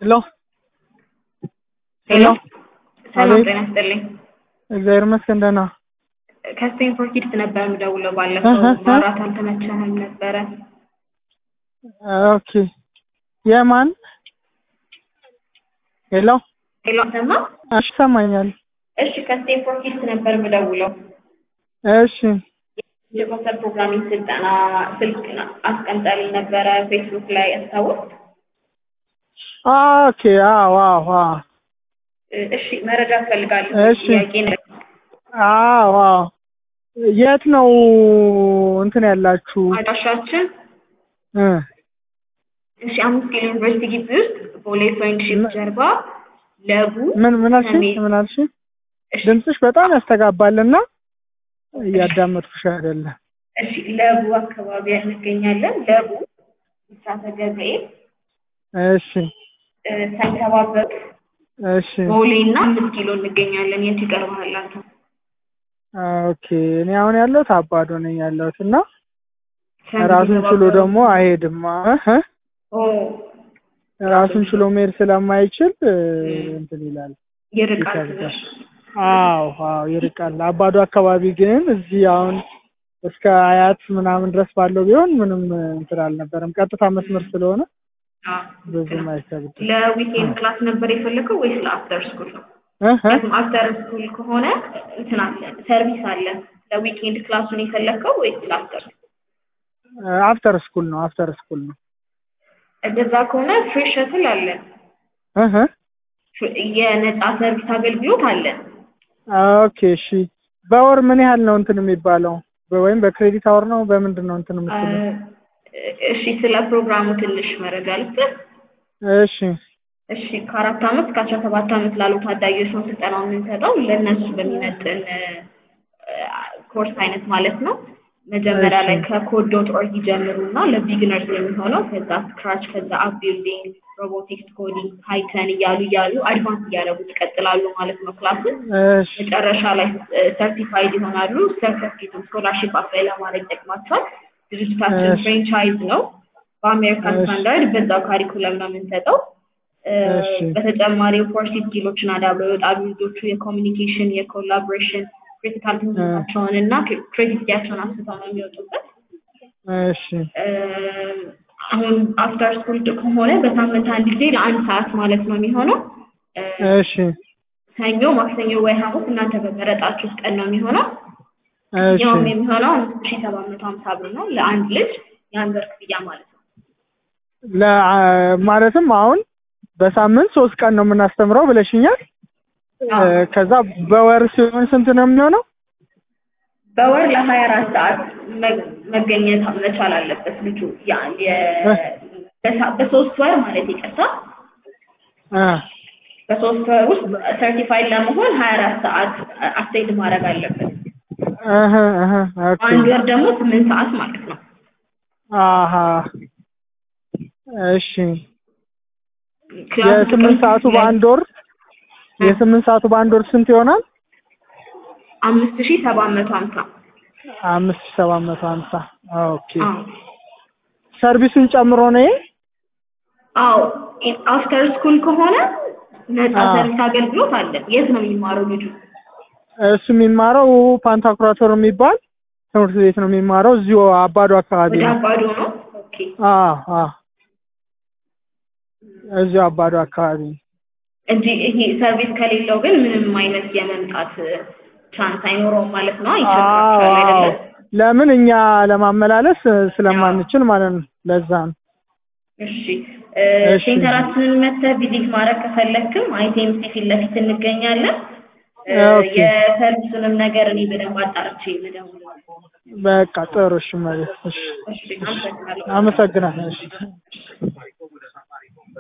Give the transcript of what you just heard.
ሄሎ ሄሎ ሰላም አቤት። ጤና ይስጥልኝ። እግዚአብሔር ይመስገን ደህና። ከስቴንፎርድ ኪድስ ነበር የምደውለው ባለፈው እህ እህ። ማውራት አልተመቸህም ነበረ። ኦኬ የማን ሄሎ ሄሎ ሰማ። እሺ ይሰማኛል። እሺ ከስቴንፎርድ ኪድስ ነበር የምደውለው እሺ የኮምፒውተር ፕሮግራሚንግ ስልጠና ስልክ አስቀምጠልኝ ነበረ ፌስቡክ ላይ አስታውስ። ኦኬ አዎ አዎ አዎ እሺ መረጃ እፈልጋለሁ። እሺ። ጥያቄ ነው። አዎ አዎ የት ነው እንትን ያላችሁ? አድራሻችን እ እሺ አምስት ኪሎ ዩኒቨርሲቲ ግቢ ውስጥ ቦሌ ፍሬንድሺፕ ጀርባ ለቡ ምን ምን አልሽኝ? ሰሜን- ምን አልሽኝ? እሺ ድምፅሽ በጣም ያስተጋባልና እያዳመጥኩሽ አይደለም። እሺ ለቡ አካባቢ እንገኛለን። ለቡ ብስራተ ገብርኤል እሺ እ፣ ሳይተባበሩ እሺ ቦሌ እና አምስት ኪሎ እንገኛለን። የት ይቀርባል አንተ? ኦኬ እኔ አሁን ያለሁት አባዶ ነኝ ያለሁት እና ሰንት ራሱን ችሎ የተባበሩ- ደግሞ አይሄድም እህ ኦ ራሱን ችሎ መሄድ ስለማይችል እ፣ እንትን ይላል ይርቃል ይከብዳል። ትንሽ። አዎ አዎ ይርቃል። አባዶ አካባቢ ግን እዚህ አሁን እስከ አያት ምናምን ድረስ ባለው ቢሆን ምንም እንትን አልነበረም። ቀጥታ መስመር ስለሆነ አዎ፣ ብዙም አይከብድም። ለዊኬንድ ክላስ ነበር የፈለገው ወይስ ለአፍተር ስኩል ነው? እህ ምክንያቱም አፍተር ስኩል ከሆነ እንትን አለ ሰርቪስ አለ። ለዊኬንድ ክላሱን የፈለግከው ወይስ ለአፍተር? አፍተር ስኩል ነው አፍተር ስኩል ነው። እንደዛ ከሆነ ፍሪ ሸትል አለ። እህ ፍሪ- የነጻ ሰርቪስ አገልግሎት አለ። ኦኬ እሺ። በወር ምን ያህል ነው እንትን የሚባለው? በ- ወይም በክሬዲት አወር ነው በምንድን ነው እንትን የምትለው? እሺ ስለ ፕሮግራሙ ትንሽ መረጃ ልስጥህ። እሺ እሺ ከአራት ዓመት እስከ አስራ ሰባት ዓመት ላሉ ታዳጊዎች ነው ስልጠናው የምንሰጠው ለእነሱ በሚመጥን እ፣ ኮርስ አይነት ማለት ነው። መጀመሪያ እሺ። ላይ ከኮድ ዶት ኦርግ ይጀምሩና ለቢግነርስ የሚሆነው ከዛ ስክራች፣ ከዛ አፕ ቢልዲንግ፣ ሮቦቲክስ፣ ኮዲንግ፣ ፓይተን እያሉ እያሉ አድቫንስ እያደረጉት ይቀጥላሉ ማለት ነው ክላስን እሺ መጨረሻ ላይ ሰርቲፋይድ ይሆናሉ። ሰርተፊኬት ስኮላርሽፕ አፕላይ ለማድረግ ይጠቅማቸዋል። ድርጅታችን እሺ። ፍሬንቻይዝ ነው። በአሜሪካን እሺ። ስታንዳርድ በዛው ካሪኩለም ነው የምንሰጠው። እ፣ እሺ። በተጨማሪ ፎርሲ ስኪሎችን አዳብረው ይወጣሉ ልጆቹ የኮሚኒኬሽን፣ የኮላቦሬሽን ክሪቲካል ቲንኪንጋቸውን እና ክሬቲቪቲያቸውን አስፍተው ነው የሚወጡበት። እሺ እ፣ አሁን አፍተር ስኩል ከሆነ በሳምንት አንድ ጊዜ ለአንድ ሰዓት ማለት ነው የሚሆነው እ፣ እሺ ሰኞ፣ ማክሰኞ ወይ ሐሙስ እናንተ በመረጣችሁት ቀን ነው የሚሆነው። እሺ ያውም የሚሆነው አምስት ሺህ ሰባት መቶ ሀምሳ ብር ነው ለአንድ ልጅ የአንድ ወር ክፍያ ማለት ነው። ለ- ማለትም አሁን በሳምንት ሶስት ቀን ነው የምናስተምረው ብለሽኛል። አዎ። እ፣ ከዛ በወር ሲሆን ስንት ነው የሚሆነው? በወር ለሀያ አራት ሰዓት መ- መገኘት መቻል አለበት ልጁ ያ- የ- በሳ- በሶስት ወር ማለት ይቅርታ፣ እ፣ በሶስት ወር ውስጥ ሰርቲፋይድ ለመሆን ሀያ አራት ሰዓት አስቴድ ማድረግ አለበት። እህ፣ እህ፣ ኦኬ አንድ ወር ደግሞ ስምንት ሰዓት ማለት ነው። አሀ እሺ ክላሱ የስምንት ሰዓቱ ጥቅምት ላይ በአንድ ወር የስምንት ሰዓቱ በአንድ ወር ስንት ይሆናል? አምስት ሺህ ሰባት መቶ ሀምሳ አምስት ሺህ ሰባት መቶ ሀምሳ ኦኬ አዎ ሰርቪሱን ጨምሮ ነው ይሄ? አዎ አፍተር ስኩል ከሆነ ነጻ አዎ። ሰርቪስ አገልግሎት አለ። የት ነው የሚማረው ልጁ? እሱ የሚማረው ፓንታኩራቶር የሚባል ትምህርት ቤት ነው የሚማረው እዚሁ አባዶ አካባቢ ወደ ነው። አባዶ ነው። ኦኬ አዎ አዎ እዚሁ አባዶ አካባቢ እንጂ ይሄ ሰርቪስ ከሌለው ግን ምንም አይነት የመምጣት ቻንስ አይኖረውም ማለት ነው። ይቸግራቸዋል አዎ አይደለም? ለምን እኛ ለማመላለስ ስለማንችል ማለት ነው። ለዛ ነው። እሺ እ፣ እሺ። ሴንተራችንን መተህ ቪዚት ማድረግ ከፈለክም አይቴምሲ ፊት ለፊት እንገኛለን። እ፣ ኦኬ። የሰርቪሱንም ነገር እኔ በደንብ አጣርቼ ልደውል። በቃ ጥሩ እሺ፣ ማለት እሺ፣ እሺ አመሰግናለሁ። አመሰግናለሁ። እሺ